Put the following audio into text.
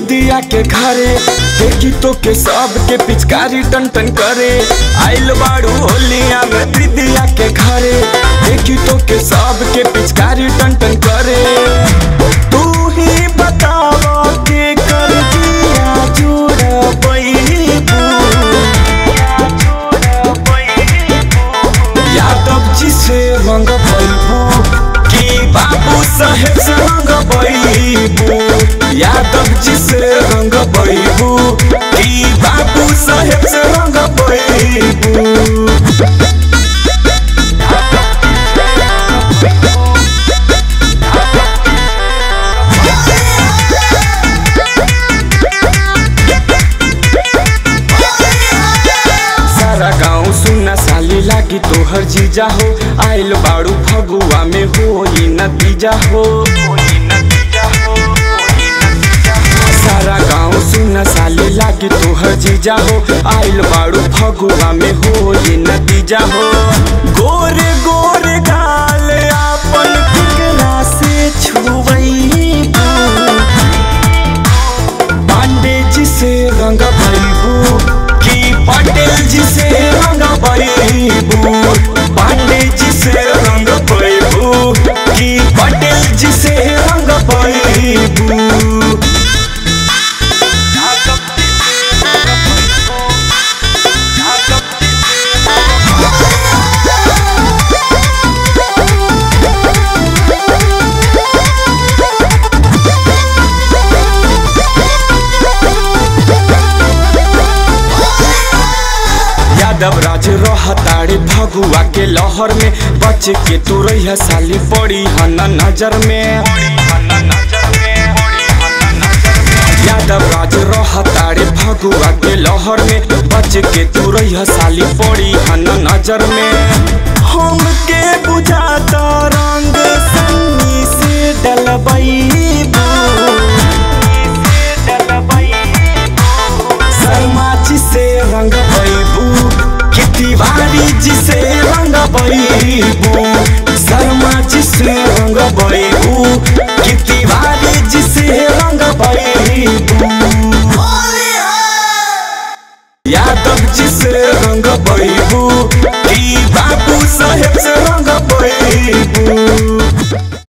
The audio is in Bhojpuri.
दीदिया के घरे देखी तो के सब के पिचकारी टन टन करे आइल बाड़ू होलिया में दीदिया के घरे देखी तो के सब के पिचकारी टन टन करे तू ही बतावा के कर दिया जोड़ा यादव जी से रंग बैबू की बाबू साहेब से रंग बैबू यादव जी से रंग बैबू की बाबू साहेब से रंग बैबू सारा गाँव सुनना साली लागी तोहर जीजा हो आइल बाड़ू फगुआ में हो ये नतीजा हो सारा गाँव सुनना साली लागी तोहर जीजा हो आइल बाड़ू फगुआ में हो ये नतीजा हो गोरे गोरे गाल आपन केकरा से छुवैबू पांडे जी से रंग भैबू की पटेल जी से रंग भैबू पांडे जी से रंग भैबू की पटेल जी से रंग भैबू यादव राज रहताड़े भगुआ के लहर में बच के तू रही साली पड़ी हन नजर में यादव राज रहताड़े भगुआ के लहर में बच के तू रही साली पड़ी हन नजर में हम के बुझाता रंग सन्नी से डलबैबू शर्मा जी से रंग बैबू कि तिवारी जी से रंग बैबू शर्मा जी से रंग बैबू कि तिवारी जी से रंग बैबू यादव जी से रंग बैबू